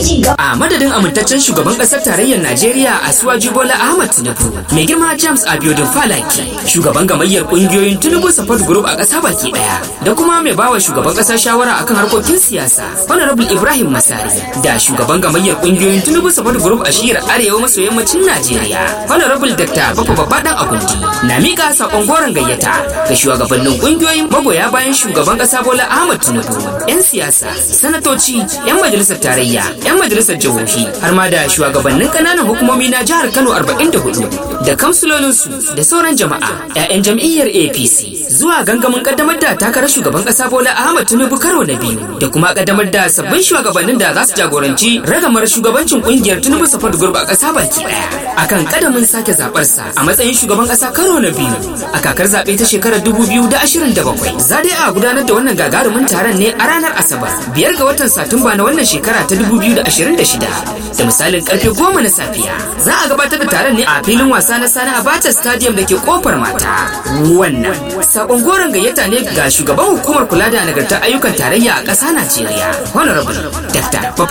ci gaba. a madadin amintaccen shugaban kasar tarayyar najeriya a suwaji bola ahmad tinubu mai girma james abiodun falaki shugaban gamayyar kungiyoyin tinubu support group a kasa baki daya da kuma mai bawa shugaban kasa shawara akan harkokin siyasa honorable ibrahim masari da shugaban gamayyar kungiyoyin tinubu support group a shiyar arewa maso yammacin najeriya honorable dr bafa babbadan agundi na mika sakon goron gayyata ga shugabannin kungiyoyin magoya bayan shugaban kasa bola ahmad tinubu yan siyasa sanatoci yan majalisar tarayya yan majalisar jihohi har ma da shugabannin kananan hukumomi na jihar kano 44 da kamsulolinsu da sauran jama'a 'ya'yan jam'iyyar apc zuwa gangamin kaddamar da takarar shugaban kasa bola ahmad tinubu karo na biyu da kuma kaddamar da sabbin shugabannin da za su jagoranci ragamar shugabancin kungiyar tinubu support group a kasa baki daya akan kadamin sake zabarsa a matsayin shugaban kasa karo na biyu a kakar zaɓe ta shekarar 2027 za dai a gudanar da wannan gagarumin taron ne a ranar asabar biyar ga watan satumba na wannan shekara ta 2026 da misalin karfe goma na safiya za a gabatar da taron ne a filin wasa na sani abacha stadium da ke kofar mata wannan sakon goron gayyata ne ga shugaban hukumar kula da nagartar ayyukan tarayya a ƙasa najeriya honorable dr